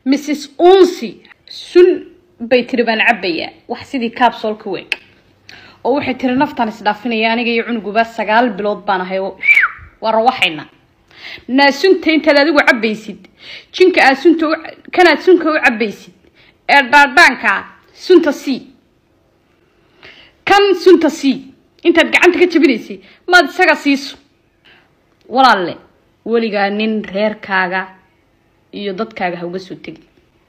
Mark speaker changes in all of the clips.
Speaker 1: mrs unsi sun bay tiri baan cabbayaa wax sidii kaabsoolka weeg oo waxay tiri naftaan isdhaafinaya aniga iyo cunuguba sagaal bilood baan ahay oo waa rawaxayna naasunta intaad adigu cabbaysid jinka aad sunta u kanaad sunka u cabbaysid ee dhaadhaanka sunta c kan sunta c intaad gacanta ka jabinaysay maad isaga siiso walaalle weligaa nin reerkaaga iyo dadkaaga ha uga soo tegi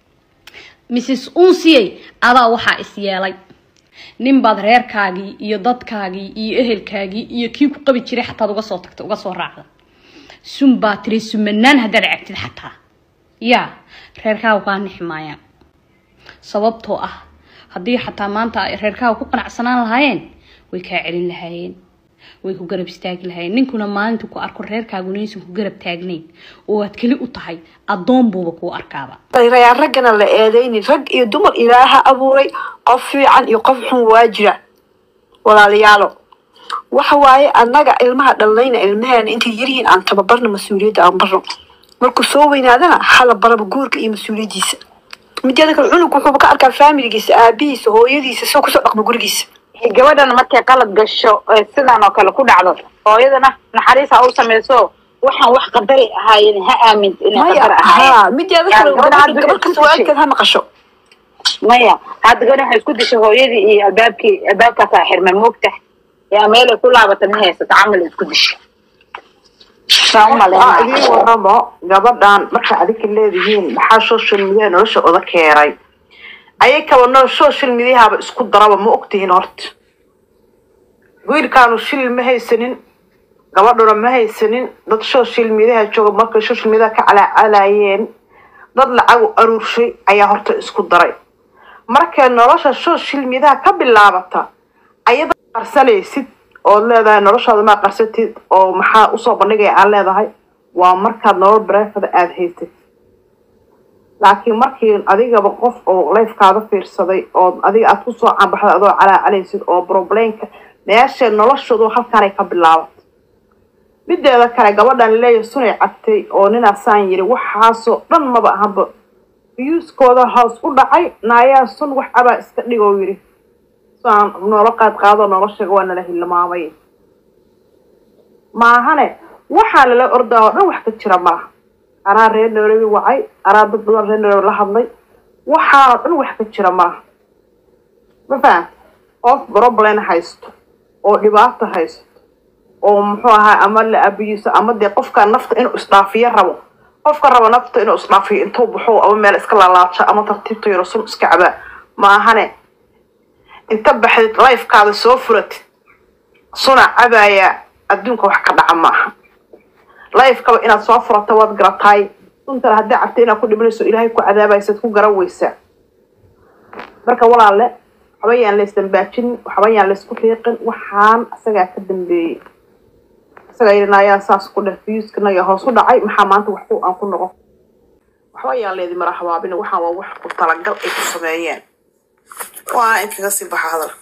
Speaker 1: mrs unsiyey adaa waxaa is yeelay nin baad reerkaagii iyo dadkaagii iyo ehelkaagii iyo kii ku qabi jiray xataad uga soo tagta uga soo raacda sun baa tiri sumanaan haddaad cagtid xataa yaa reerkaaga kaa nixi maayaan sababtoo ah haddii xataa maanta ay reerkaaga ku qanacsanaan lahaayeen way kaa celin lahaayeen way ku garab istaagi lahaayeen ninkuna maalinta ku arko reerkaaguna inaysan ku garab taagnayn oo aad keli u tahay addoon buuba kuu arkaaba
Speaker 2: rayaan raggana la eedaynin rag iyo dumar ilaaha abuuray qof fiican iyo qof xun waa jira walaalayaalo waxa waaye annaga ilmaha dhalnayna ilmaheena intay yaryihiin aan tababarna mas-uuliyadda aan barno markuu soo weynaadana hala baraba guurka iyo mas-uuliyaddiisa mideeda kale cunug wuxuuba ka arkaa faamiligiisa aabihiisa hooyadiisa soo kusoo dhaqma gurigiisa
Speaker 3: gabadhan markay qalad gasho ee sidaan oo kale ku dhacdo hooyadana naxariis ha u samayso waxaan wax qadari ahaayeen ha aaminto inay
Speaker 2: maya
Speaker 3: qadar ahaayeen
Speaker 2: ha mideeda kale
Speaker 3: Yaa, gabadha hadda
Speaker 2: gabar kasta waalidkeed ha maqasho
Speaker 3: maya hadda gabadhan waxay isku dishay hooyadii iyo albaabkii albaabkaasaa xirmay moogta yaa meelay ku laabata ma haysato camal isku dishay saan u
Speaker 4: Aa,
Speaker 3: malaynaya
Speaker 4: idiin waramo gabadhan marka adinka leedihiin maxaa social media nolosha oda keenay ayay kaba noo social mediahaba isku daraba ma ogtihiin horta wiilkaanu shil ma haysanin gabadhuna ma haysanin dad social mediaha jooga markay social media ka calaacalayeen dad lacag u aruurshay ayaa horta isku daray markay nolosha social mediaha ka bilaabata ayada qarsanaysid ood leedahay noloshaada maa qarsatid oo maxaa usoo bandhigaya aan leedahay waa markaad nolol bareefada aada haysatid laakiin markii adigaba qof oo lifekaada fiirsaday oo adiga aad kusoo cambaxday adoo calaacalaysid oo problemka meesha noloshoodu halkaanay ka bilaabatay mideeda kale gabadhan leeya sunay cabtay oo ninaasaan yiri waxaasoo dhan maba ahanba fiyuuskooda hoos u dhacay naayaa sun wax abaa iska dhigoo yiri saan noola qaad qaado noloshaga waa nala hilmaamay maahane waxaa lala ordaa oo dhan wax ka jira malaha anaa reer nairobi wacay anaa dad badan reer nairobi la hadlay waxaanoo dhan wax ka jira malaha ma fahan qof problem haysto oo dhibaato haysto oo muxuu ahaa ama la abiyiso ama dee qofka nafta inuu isdhaafiyo rabo qofka rabo nafta inuu isdhaafiyo intuu baxo ama meel iska laalaajo ama tartiibta yaro sun iska cabaa maahane inta baxdid lifekaada soo furatid suna cabaaya adduunka wax ka dhaca maaha lifekaba inaad soo furato waad garataay suntana haddii cabta inaad ku dhimanayso ilaahay ku cadaabaysaad ku garan weysaa marka walaale waxba yaan la isdambaajin waxba yaan la isku riiqin waxaan isagaa ka dambeeyey isagaa yidhi ayaa saas ku dheh fiyuuskana ayaa hoos u dhacay maxaa maanta wax ku aan ku noqon waxba yaan leedi mara habaabin waxaan waa wax ku talagal ay ku sameeyeen waa in kaga sii baxa hadal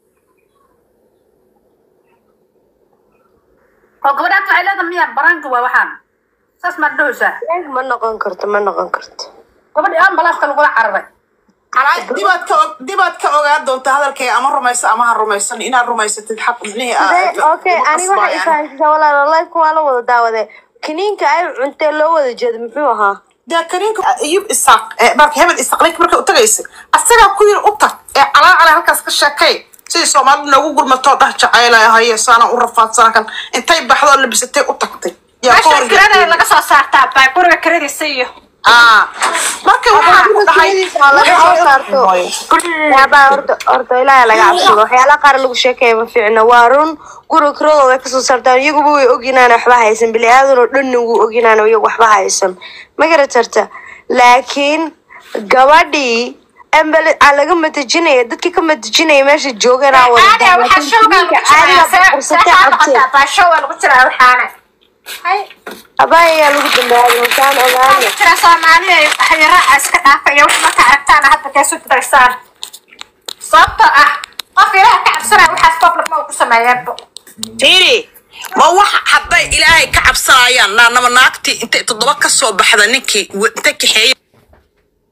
Speaker 5: oo gabadhaas waxay leedahay miya baraanka waa waxaan saas maad dhahaysaa
Speaker 2: ma noqon karto ma noqon karto
Speaker 5: gabadhii ambalaaska lagula cararay
Speaker 4: dibaad ka dibaad ka ogaan doonta hadalkayga ama rumayso ama ha rumaysan inaad rumaysatid xaq ibnihi
Speaker 2: okay aniga waxa ifahansiisa walaalo lifeka waa la wada daawade kiniinka ay cuntee loo wada jeedo muxuu ahaa
Speaker 4: dee kaniinka ayub isaaq ee marka hebel isaaq ninka markay u tagaysay asagaa ku yiri u tag ee calaa calaa halkaas ka sheekay sidii soomaalidu noogu gurmatoo dhah jacaylaya haye saana u rafaadsanaa kan intay baxdoo labisatay u tagtay yaa ka hor
Speaker 5: kirada laga soo saartaa baa guriga kiradiisa iyo
Speaker 4: aa marka waxaa ku dhahay
Speaker 2: laga soo saarto yaabaa horta horta ilaaha laga cabsado waxyaalaha qaar lagu sheekaya ma fiicna waa run guriga kiradooda way kasoo saartaan iyaguba way oginaan waxba haysan bili aadan oo dhanna wuu oginaan iyagu waxba haysan ma garatarta laakiin gabadhii embele aa laga matajinaya dadkii ka matajinaya meesha joogan aa wada
Speaker 5: caada waxaa showgaa lagu jiraa
Speaker 2: fursatay cabteen
Speaker 5: baa showgaa lagu jiraa waxaana
Speaker 2: abaa ayaa lagu dambaabay wasaan ogaana
Speaker 5: jira soomaaliya hayaraha iska dhaafaya wax marka aragtaana hadda keesu diraysaan sababtoo ah qof ilaah ka cabsanaya waxaas qof lagma ku sameeyeenba
Speaker 4: tiri ma wax hadday ilaahay ka cabsanayaan naanama naagtii intay toddoba ka soo baxda ninkii w- inta kaxeeye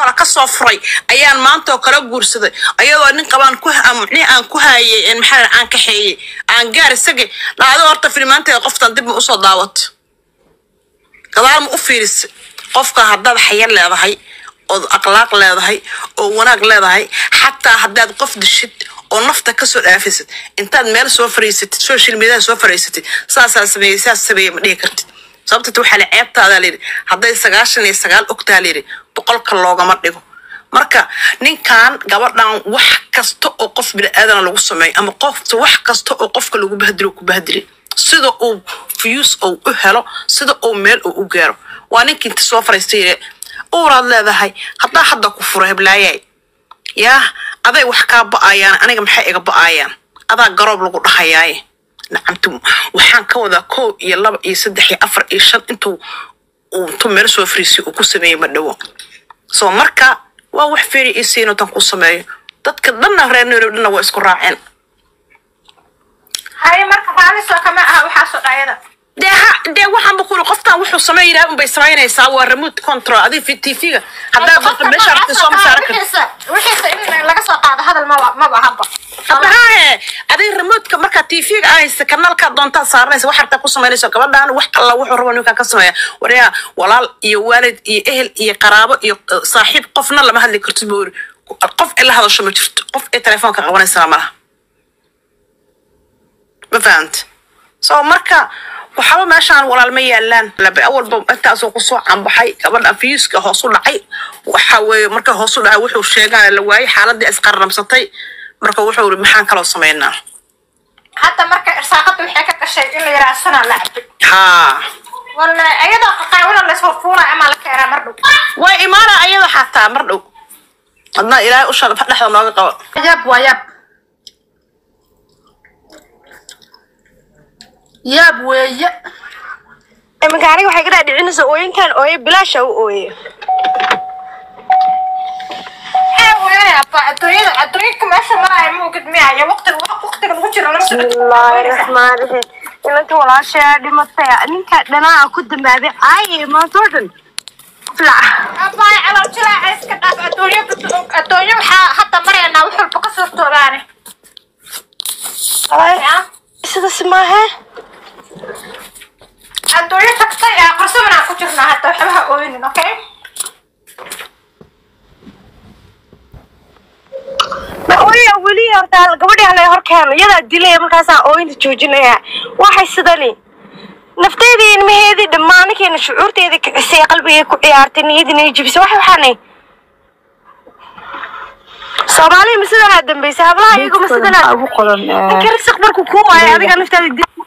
Speaker 6: kale kasoo furay ayaan maanta oo kala guursaday ayadoo nin qabaan ku nin aan ku haayay maxaa la- aan kaxeeyey aan gaar isaga dhacdo horta filimaanteeda qoftan dib ma usoo daawato gadaal ma u fiirisay qofka haddaad xayar leedahay ood akhlaaq leedahay oo wanaag leedahay xataa haddaad qof dishid oo nafta kasoo dhaafisid intaad meel soo fariisatid social media soo fariisatid saasaa sameeyey saas sameeyey ma dhihi kartid sababta waxaa la ceebtaadaa layidhi hadday sagaashan iyo sagaal ogtaa layidhi boqolka loogama dhigo marka ninkan gabadhan wax kasta oo qof biniaadana lagu sameeyo ama qofta wax kasta oo qofka lagu bahdilo ku bahdili sida uu views uu u helo sida uu meel uu u gaaro waa ninkii inta soo fariistay yidhi uuraad leedahay haddaa hadda ku furo heblaayay yaa aday wax kaa ba'ayaan aniga maxay iga ba'ayaan adaa garoob lagu dhahayaaye nacamtu waxaan ka wadaa kow iyo laba iyo saddex iyo afar iyo shan intuu uu intuu meel soo fariisay uu ku sameeyey ma dhowo so marka waa wax feri isiino tan ku sameeyo dadka dhanna reer nairobi dhanna waa isku raaceen
Speaker 5: haye marka raalisoo kama aha waxaasoo dhayada
Speaker 6: dee ha dee waxaanba ku yiri qoftaan wuxuu sameynaya unbay samaynaysaa waa remote control adiga tv-ga haddaa qofka meesha rabtay soo ma saaran karti
Speaker 5: wixiisa in laga soo qaado hadal maba maba haba
Speaker 6: haddaahe adiga remotka markaa tv-ga ahaysa kanaalkaa doontaa saaranaysa wax hartaa ku samaynayso gabadhaan wax alla wuxuu rabo ninkaan ka sameeya waryaa walaal iyo waalid iyo ehel iyo qaraabo iyo eh, saaxiib qofna lama hadli karto buu yiri qof ay la hadasho ma jirto qof ay telefoonka qabanaysaa malaha ma fahanta so marka waxaba meeshaan walaal ma yaalaan labe awalba intaasoo kusoo cambaxay gabadha fiiska hoos u dhacay waxa weeye marka hoos u dhacay wuxuu sheegaa la waayay xaaladii isqarramsatay marka wuxuu yiri maxaan kaloo samaynaa
Speaker 5: hadda marka irsaaqada waxay ka gashay in la yidhaha sanaa la cabay
Speaker 6: haa
Speaker 5: wala iyadoo qaqaawina laysoo fuulay ama la keenaa mar dhow
Speaker 6: way imaana ayada xataa mar dhow adna ilaahay usha dhexda nooga qabo
Speaker 1: yaab waa yaab yaab weeye
Speaker 7: iminka aniga waxay ka dhaadhicinaysaa ooyinkan ooye bilaasha u ooye
Speaker 5: ee weeyaba adduunyada adduunyanka meesha maraya ma ogid miyaya waqtiga waqtiga lagu jiro lama socdo
Speaker 7: bismillaahi raxmaani raxiim inanta walaashaa dhimatay ninka dhanaa ku dambaabay caaye maanta oo dhan flac
Speaker 5: abaay calool jilaaca iska dhaaf adduunyo adduunyo waxaa hadda maraynaa wax walba ka suurtoobaane
Speaker 7: sidaas maahe
Speaker 5: adduunyo tagtay ee qarsabanaan ku jirnaa hadda waxbaha ooynin okay
Speaker 7: ma ooya weli horta gabadhii halay horkeeno iyadaa dilaya markaasaa ooyinta joojinaya waxay sidani nafteedii ilmaheedii dhammaanikeena shucuurteedii kicisay qalbigay ku ciyaartay niyadiina jibisay wax waxaanay soomaaliya ma sidanaa dambaysay hablaha iyagu ma sidanaa
Speaker 2: ugu qoran
Speaker 7: ninka risiq markuu kuu waayo adiga naftaada dil